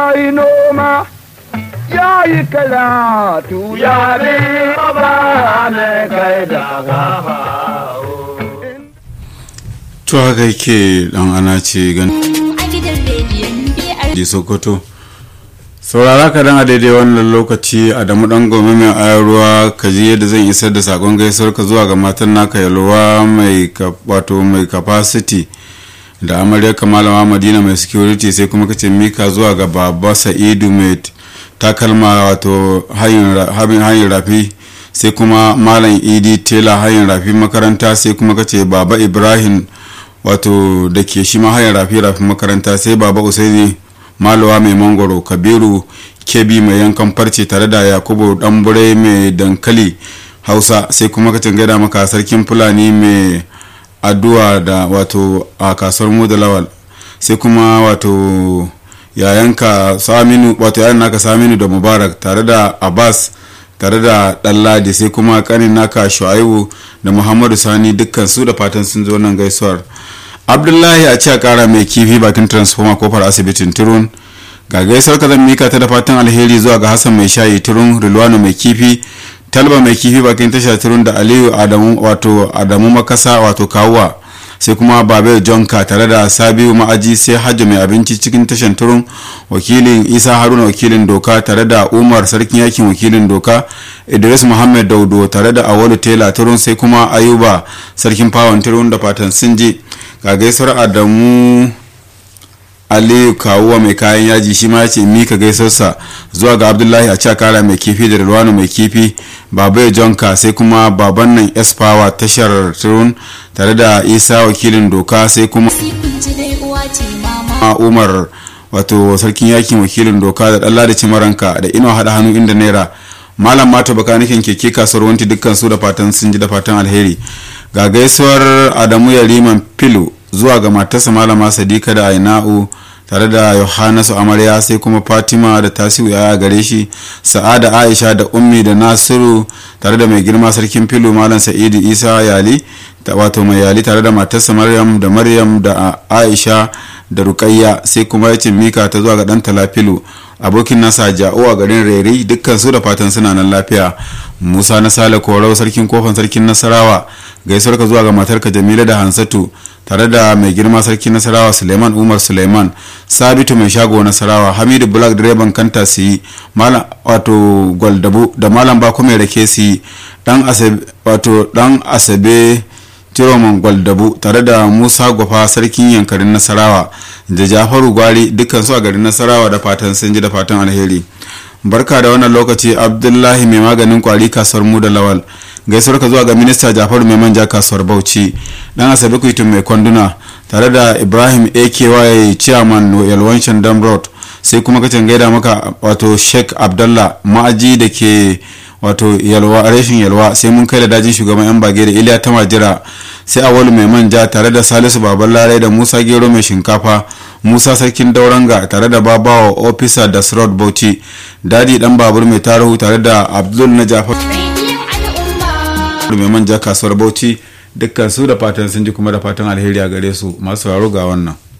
yi noma ya yi karatu ya bi ba ne kai da to haka yake dan ana ce gan a gidan rediyon biyar di sokoto saurara ka dan a daidai wannan lokaci a damu dan gome mai ayar ruwa ka ji yadda zan isar da sakon gaisuwar ka zuwa ga matan naka yalwa mai ka- wato mai capacity da amarya kamalama madina mai security sai kuma kace mika zuwa ga baba sa'idu mai takalma wato hayin ra- habin- hayin rafi sai kuma malam idi tela hayin rafi makaranta sai kuma kace baba ibrahim wato da ke shi ma hayin rafi rafi makaranta sai baba usaini malawa mai mangoro kabiru kebi mai yankan farce tare da yakubu ɗanbure mai dankali hausa sai kuma kacin gaida maka sarkin fulani mai addu'a da wato a kasuwar mu da lawal sai kuma wato yayanka saminu wato yayan naka saminu da mubarak tare da abbas tare da ɗanladi sai kuma kanin naka shu'aibu da muhammadu sani dukkan su da fatan sun zo nan gaisuwar abdullahi a a kara mai kifi bakin transformer kofar asibitin turun ga gaisuwar ka zan mika ta da fatan alheri zuwa ga hassan mai shayi turun rilwano mai kifi talba mai kifi bakin tasha turun da aliyu adamu wato adamu makasa wato kawuwa sai kuma babe jonka tare da sabiu ma'aji sai hajji mai abinci cikin tashan turun wakilin isa haruna wakilin doka tare da umar sarkin yakin wakilin doka idris muhammad daudo tare da awalu tela turun sai kuma ayuba sarkin fawon turun da fatan sun je ga gaisuwar adamu aliyu kawuwa mai kayan yaji shi ma ya ce mika gaisarsa zuwa ga abdullahi a cakara mai kifi da rilwano mai kifi babai jonka sai kuma baban nan esfawa tashar turun tare da isa wakilin doka sai kuma kun ji dai uwa ce mama a umar wato sarkin yakin wakilin doka da ɗalla da cimaranka da ino haɗa hannu inda naira malam mata bakanikin keke kasuwar wanti dukkan su da fatan sun ji da fatan alheri ga gaisuwar adamu yariman filu zuwa ga matarsa malama sadika da aina'u tare da yohanasu amarya sai kuma fatima da tasiu ya gare shi sa'ada aisha da ummi da nasiru tare da mai girma sarkin filu malam sa'idu isa yali ta wato mai yali tare da matarsa maryam da maryam da aisha da rukayya sai kuma ya ce mika ta zuwa ga dan talafilu abokin nasa ja'o a garin rere dukkan su da fatan suna nan lafiya musa na sale korau sarkin kofan sarkin nasarawa gaisuwar ka zuwa ga matarka jamila da hansatu tare da mai girma sarkin nasarawa suleiman umar suleiman sabitu mai shago nasarawa hamidu black direban kanta su yi malam wato gwaldabu da malam bako mai rake su yi dan asabe wato dan asabe Tiroman Gwaldabu tare da Musa Gwafa sarkin yankarin Nasarawa da Jafaru Gwari dukkan su a garin Nasarawa da fatan sun ji da fatan alheri. Barka da wannan lokaci Abdullahi mai maganin kwari kasuwar mu da Lawal. Gaisuwar ka zuwa ga minista Jafaru mai manja kasuwar Bauchi. Dan Asabe Kuitun mai kwanduna tare da Ibrahim AKY chairman Yalwan Shandam Road sai kuma kacin gaida maka wato Sheikh Abdallah ma'aji da ke wato yalwa rashin yalwa sai mun kai da dajin shugaban yan bage da iliya ta majira sai awalu mai manja tare da salisu baban larai da musa gero mai shinkafa musa sarkin dauranga tare da babawa ofisa da srod bauchi dadi dan babur mai tarihu tare da abdul na jafar rediyon al'umma mai manja kasuwar bauchi dukkan su da fatan sun ji kuma da fatan alheri a gare su masu sauraro ga wannan